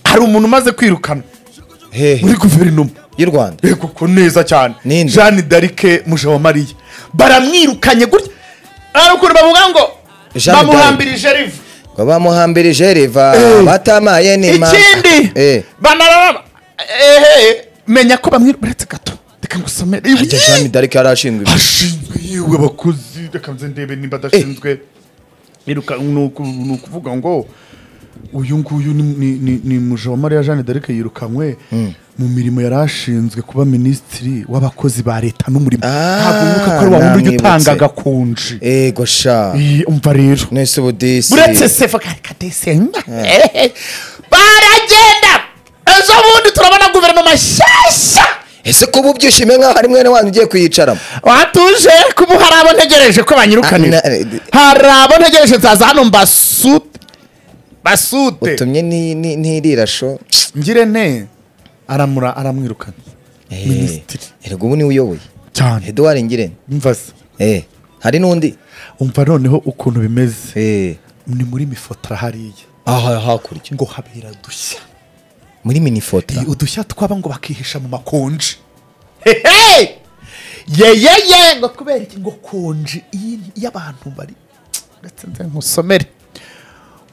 hari umuntu umaze kwirukana hehe muri guverinoma y'u rwanda yego ko neza cyane Ninde? jeanne d'arc mujawamariya baramwirukanye gutya ari ukuntu bavuga ngo Jeanne d'Arc. bamuhambirije rive ngo bamuhambirije riva batamaye nima ikindi Eh. banaraba ehe menya ko bamwe uretse gato reka ngusomere harya jean d'arc yarashinzwe ibi. ashinzwe yewe abakozi reka nze ndebe nimba adashinzwe Iruka- ni uku- ni ukuvuga ngo uyu nguyu ni- ni- ni- ni mujawamariya jeanne d'arc yirukanywe mu mirimo yari ashinzwe kuba minisitiri w'abakozi ba leta n'umurimo Ah, ntabwo wibuka ko ari wa wundi ujya namwibutse. utanga agakonji ego sha Iyi, umva rero nese ubu disi uretse sefa kadesenga baragenda ejo bundi turabona guverinoma nshyashya ese kuba ubyishimiye nkaho ari mwene wanyu ugiye kuyicaramo watuje kuba hari abo ntegereje ko banyirukanira Ah, na- hari abo ntegereje nzaza hano mbasute basute utumye ni- ni- ntirira sho ngire ne aramura aramwirukana Eh, Minisitiri. erega ubu niwe uyoboye cyane eduard ngirente mvaze eh hari n'undi umva noneho ukuntu bimeze eh ni muri mifotora hariya aha hakurya ngo habera dushya muri minifota Iyi udushya twaba ngo bakihisha mu makonji hehe yeyeye ngo kubera iki ngo konji iyi- y'abantu bari ndetse nze nkusomere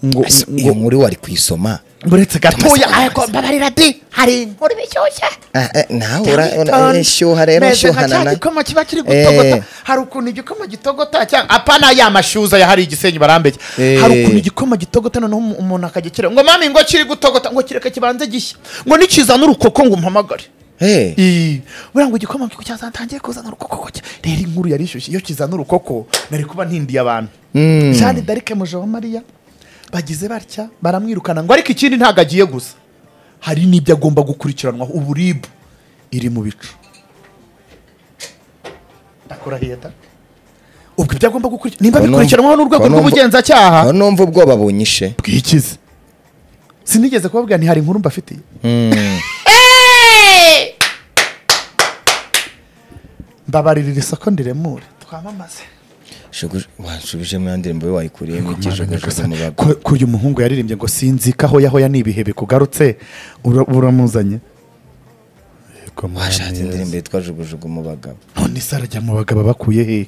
ngo Ese ngo- iyo nkuru wari kuyisoma uretse gatoya Thomas, ariko mbabarira di hari inkuru bishyushya Ah, eh, nawe ura- ura- eh, shyuha rero Meze nka shyuhana cya na gikoma kiba kiri Eh. gutogota hari ukuntu igikoma gitogota cyangwa apana ya mashyuza yahari igisenyi barambeye Eh. hari ukuntu igikoma gitogota noneho umu- umuntu akagikira ngo mami ngo kiri gutogota ngo kireka kibanze gishya ngo nikizana urukoko ngo umpamagare Eh, Ii, buriya ngo igikoma ngo cyazatangiye kuzana urukoko cya- rero inkuru yari ishyushye iyo kizana urukoko nari kuba ntindiye abantu Mm. jeanne d'arc mujawamariya bagize batya baramwirukana ngo ariko ikindi ntabwo agiye gusa hari n'ibyo agomba gukurikiranwaho uburibu iri mu bicu ndakora heda ubwo ibyo agomba gukurikirana nimba Ko numva- bikurikiranwaho n'urwego ko numva- rw'ubugenzacyaha aho numva ubwoba bunyishe bwikize sinigeze kubabwira ni hari inkuru mbafitiye mbabaririra isoko ndiremure twamamaze Shugu- wanshubije mwandire mbabe wayikuriyemo iki shugujugu mu bagwa. ko uyu muhungu yaririmbye ngo sinzika aho yahoya ni ibihe bikugarutse ura- uramuzanye Yego, mwami washatse Yesu. indirimbo yitwa jugujugu mu bagabo none se arajya mu bagabo bakuye hehe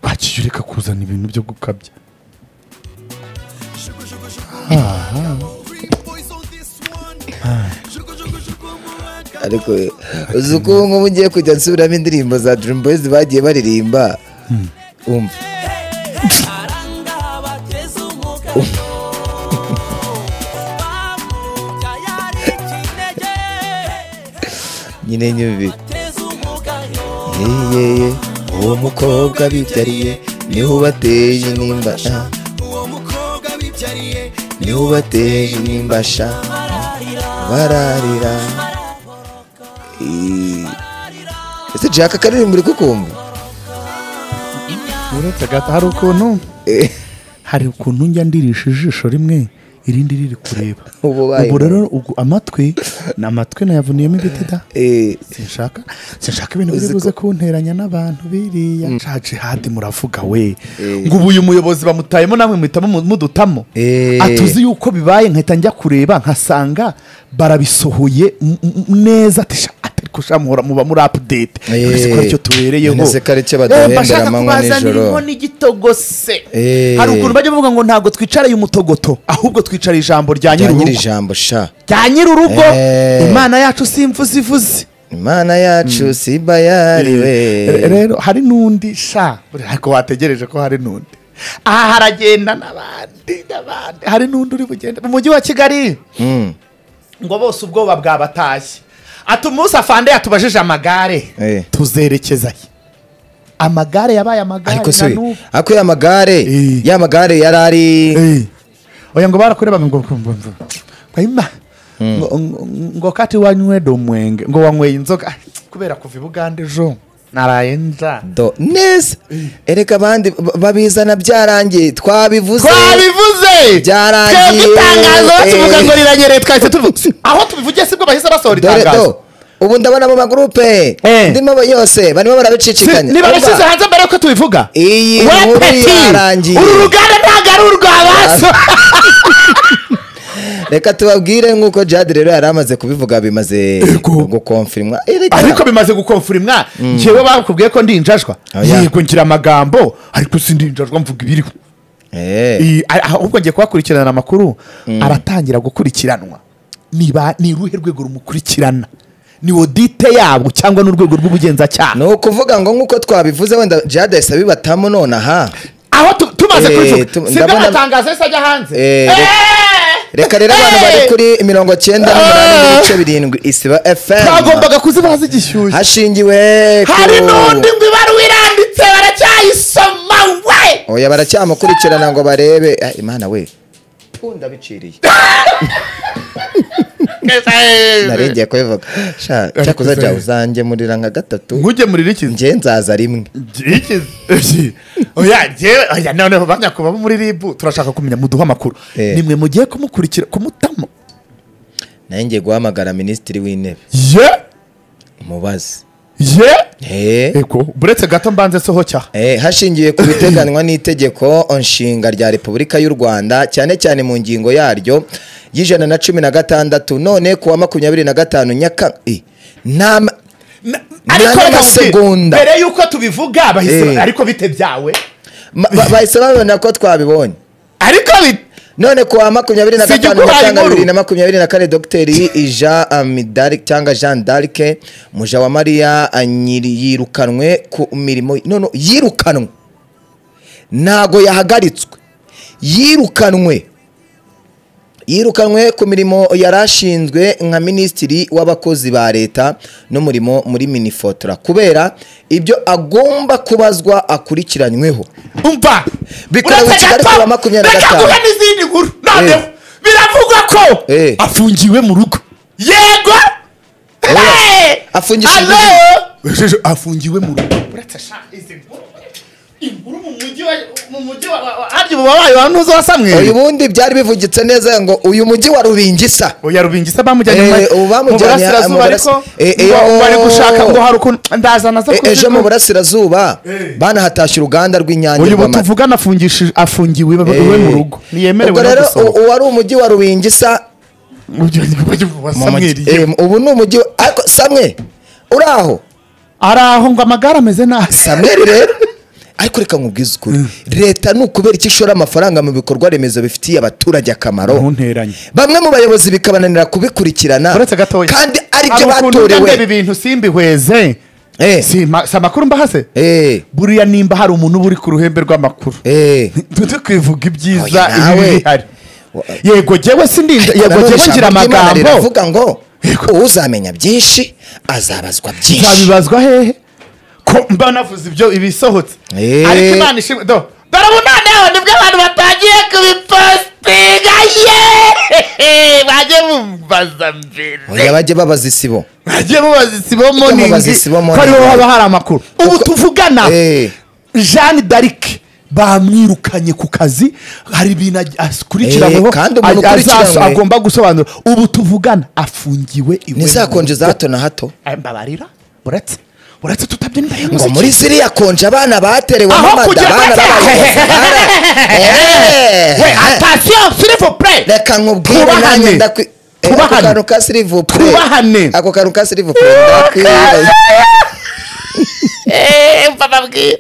wakiyureka kuzana ibintu byo gukabya ariko eh, uzi uko ubu ngubu ugiye kujya nsubiramo indirimbo za dream boys bagiye baririmba umva nyine nyubi yeyeye uwo mukobwa bibyariye niho ubateye nimba ah. niho ubateye nimba sha bararira Eh, ese jaka akaririmbo uri kukumva uretse agata hari ukuntu Eh, hari ukuntu njya ndirisha ijisho rimwe irindi riri kureba Ubu baye- ubu rero ugu- amatwi ni amatwi nayavuniyemo ibiti da eh, sinshaka sinshaka ibintu Uzi biri ko- buze kunteranya n'abantu biriya nshaje hadi muravuga we Eh. ngo ubu uyu muyobozi bamutayemo namwe muhitamo mu- mudutamo Eh. atuzi yuko bibaye nkahita njya kureba nkasanga barabisohoye m- m- neza ati sha ati ariko sha muhora muba muri apudete Eh. twese ko aricyo tubereyeho None se ko aricyo Eh, baduhembera bashaka amanywa kubazanira nijoro. inkono igitogose Eh. hari ukuntu bajya bavuga ngo ntabwo twicariye umutogoto ahubwo twicara ijambo rya rya nyiri nyir'urugo ijambo sha rya nyir'urugo Eh. imana yacu si imvuzi ivuze imana yacu si bayari we Re- rero hari n'undi sha ariko wategereje ko hari n'undi aha haragenda n'abandi n'abandi hari n'undi uri bugenda mu mujyi wa kigali Mm, ngo bose ubwoba bwabatashye ati umunsi afande yatubajije amagare eh. tuzerekeza he amagare yabaye amagare ariko se na n'ubu. ako ya magare Eh. ya magare yari ari Eh. oya ngo barakurebaga ngo ngo- ngo- ngo- ngo ima. Ngo- ngo- ngo kati wanywede umwenge ngo wanyweye inzoga Ah, kubera kuva i bugande ejo naraye nza Do- neza ereka abandi ba- babizana byarangiye twabivuze twabivuze Byarangiye. twebwe itangazo bakivuga Eh. ngo riranyereye twahise tuvuze aho tubivugiye sibwo bahise basohora dore itangazo do ubu ndabona mu magurupe Eh. ndimo bo- yose barimo Si- barabicicikanya nibabishyize Urumva, hanze mbere yuko tubivuga Iyi We nkuru peti, yarangiye. uru ruganda ntabwo ari urwa baso reka tubabwire nk'uko jade rero yari amaze kubivuga bimaze gukomfirimwa ariko bimaze gukomfirimwa ngewe bakubwiye ko ndi injajwa Oya. yego ngira amagambo ariko sindi injajwa mvuga ibiriho Iyi- a- ahubwo ngiye kubakurikirana amakuru aratangira gukurikiranwa niba ni uruhe rwego rumukurikirana ni odite yabo cyangwa n'urwego rw'ubugenzacyaha ni ukuvuga ngo nk'uko twabivuze wenda jade yahise abibatamo nonaha aho tu- tumaze Eh, kubivuga tu- sibyo ndabona- amatangazo yose ajya hanze Eh, re- Eh! reka rero abantu Eh! bari kuri mirongo cyenda n'umunani n'ibice birindwi isiba fm twagombaga kuzibaza igishyushyu hashingiwe ku- hari n'undi ngo ibaruwa iranditse baracyayisoma we oya baracyamukurikirana ngo barebe Ah, imana we punda biciriye narengeye kubivuga Sha, cyakoze jya uzange murira nka gatatu nkuge murira ikizi njye nzaza rimwe ikizi oya ngewe oya noneho ba nyakubahwa bo muri rib turashaka kumenya muduha amakuru Eh. nimwe mugiye kumukurikira kumutamo nayo ngiye guhamagara minisitiri w'intebe ye umubazi ye Eh. ego buretse gato mbanze sohoka Eh, hashingiwe ku biteganywa n'itegeko nshinga rya repubulika y'u rwanda cyane cyane mu ngingo yaryo y'ijana na cumi na gatandatu none ku wa makumyabiri na gatanu nyaka eh, nama Na- Na- ariko na- reka masegonda. mbere yuko tubivuga bahise Eh. ariko bite byawe ma- ba- bahise babona ko twabibonye ariko bi- none ku wa makumyabiri na Si gatanu igikubaye nyakanga inkuru. bibiri na makumyabiri na kane dogiteri jean amidari cyangwa jean d'arc muja wa mariya anyiri- yirukanwe ku mirimo none yirukanwe ntago yahagaritswe yirukanwe yirukanwe ku mirimo yari ashinzwe nka minisitiri w'abakozi ba leta n'umurimo muri minifotora kubera ibyo agomba kubazwa akurikiranyweho umva Bikorewe uretse Kigali gato, kuwa makumyabiri na reka gatanu. duhe n'izindi nkuru noneho Eh. biravugwa ko Eh. afungiwe mu rugo yego Hey! Afungishijwe Hello! Ejeje, afungiwe mu rugo uretse sha izi nkuru inkuru mu mujyi wa mu mujyi wa wa- wa- harya ubu wabaye wanuza wasamwe uyu bundi byari bivugitse neza ngo uyu mujyi wa rubingisa oya rubingisa bamujyanye Eh, mu- ubu mu bamujyanye- mu burasirazuba burasi- ariko Eh, eh, ngo bari oh. gushaka ngo hari ukuntu ndaza naza E- ejo mu kuzikora. burasirazuba Eh. banahatashye uruganda rw'inyange uyu ubu rw'amata. tuvugana afungishije afungiwe iwe iwe mu Eh. rugo ntiyemerewe ubwo no rero gusohoka u- uwari umujyi wa rubingisa Ujya- ujya- wa mu Samweli. mujyi- eh, ubu ni umujyi wa- ariko samwe uri aho ari aho ngo amagare ameze nabi samweri rero ariko reka nkubwize ukuri leta ni ukubera iki ishora amafaranga mu bikorwa remezo bifitiye abaturage akamaro ntunteranye bamwe mu bayobozi bikabananira kubikurikirana uretse gatoya kandi aribyo Hari ukuntu njya ndeba batorewe ibintu simbihweze Eh. si ma- si amakuru mbahase Eh, buriya nimba hari umuntu uba uri ku ruhembe rw'amakuru eh. tujye kwivuga ibyiza Oya, nawe. ibibi bihari Wa- yego jyewe sindinda Ariko yego nanone jyewe ijambo ngira ry'Imana amagambo riravuga ngo Yego. uzamenya byinshi azabazwa byinshi zabibazwa hehe ko mba navuze ibyo ibisohotse Eh. ariko imana ishimwe do dore ubu noneho nibwo abantu batangiye kubipositinga ye bajye bumbaza mbere oya bajye babaza isibo bajye mubaza isibo moningi mubaza isibo ko ariho moningi. haba hari amakuru ubu Uko- tuvugana Eh. jeanne d'arc bamwirukanye ku kazi hari ibintu aj- akurikiranyweho Eh, kandi umuntu aj- azaso- ukurikiranywe- agomba gusobanura ubu tuvugana afungiwe iwe mu ntizakonje za rugo. hato na hato Eh, mbabarira uretse uretse tutabye n'inda ngo y'umuziki muri ziriya konje abana baterewe aho n'amada kugira abana we babaye atasiyo sirifu pure reka nkubwire Twubahane. nanjye ndakwi Eh, ako Twubahane. kantu ka sirivu pure Twubahane. ako kantu ka sirivu pure ndakwibaza mva babwira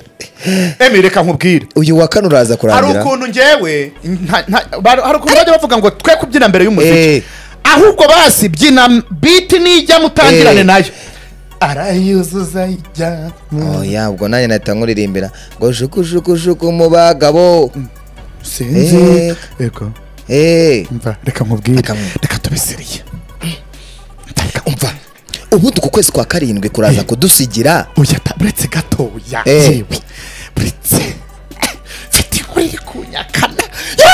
emi reka nkubwire uyu wa kane uraza hari kurangira ukuntu njyewe nta- nta- bar- hari ukuntu bajya bavuga ngo twe kubyina mbere Eh. y'umuziki ahubwo basi byina biti nijya mutangirane Eh. nayo arayuzuza ijya mu oya ubwo nanjye nahita nkuririmbira ngo jukujukujuku mu bagabo sinzi Eh. Ego, eh mva reka nkubwire Reka nkubwire. reka tubisiriye umva ubundi uku kwezi kwa karindwi kuraza kudusigira oya ta- uretse gatoya Eh. yewe uretse mfite inkuru iri kunyakana Yewe!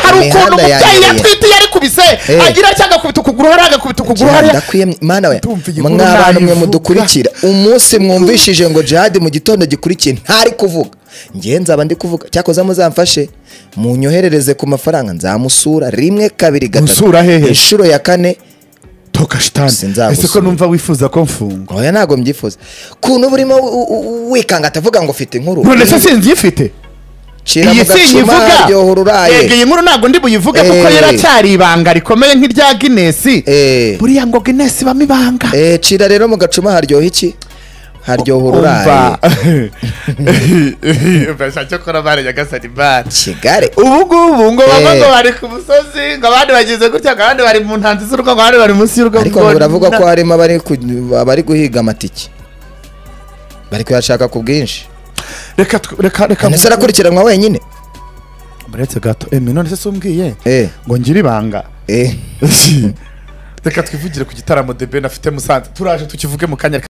hari ukuntu Imihanda umubyeyi yanjye. yatwite iyo ari kubise Eh. agira cyangwa agakubita ukuguru hariya agakubita ukuguru hariya ndakwiyemye mana we Ndumva iyi nkuru mwabantu mwe nayivuga. mudukurikira umunsi mwumvishije ngo jihadi mu gitondo gikurikiye ntari kuvuga ngewe nzaba ndi kuvuga cyakoze muzamfashe munyoherereze ku mafaranga nzamusura rimwe kabiri gatatu Musura hehe? inshuro ya kane toka shitani Sinzagusura. ese ko numva wifuza ko mfunga oya ntabwo mbyifuza kuntu burimo u- u- u- wikanga atavuga ngo ufite inkuru none se sinzi ifite Shira mu iyi si gacuma nyivuga ryohora uraye. Yego, iyi nkuru ntabwo ndi buyivuge kuko Eh. yaracyari ibanga rikomeye nk'irya Guinness Eh. buriya ngo Guinness ibamo ibanga Eh, cira rero mu gacuma haryoha iki haryoha ururaye umva bashaka ko nabare nyagasani bare kigare ubu ngubu ngo bava Eh. ngo bari ku musozi ngo abandi bageze gutya ngo abandi bari mu ntanzi z'urugo ngo abandi bari munsi y'urugo ariko ngo biravugwa ko harimo abari ku- abari guhiga amatike bari kuyashaka ku bwinshi reka tw- reka reka ese arakurikiranwa wenyine muretse gato emi none se si umbwiye Eh, ngo ngire ibanga eh. reka twivugire ku gitaramo de ben afite musanze turaje tukivuge mu kanya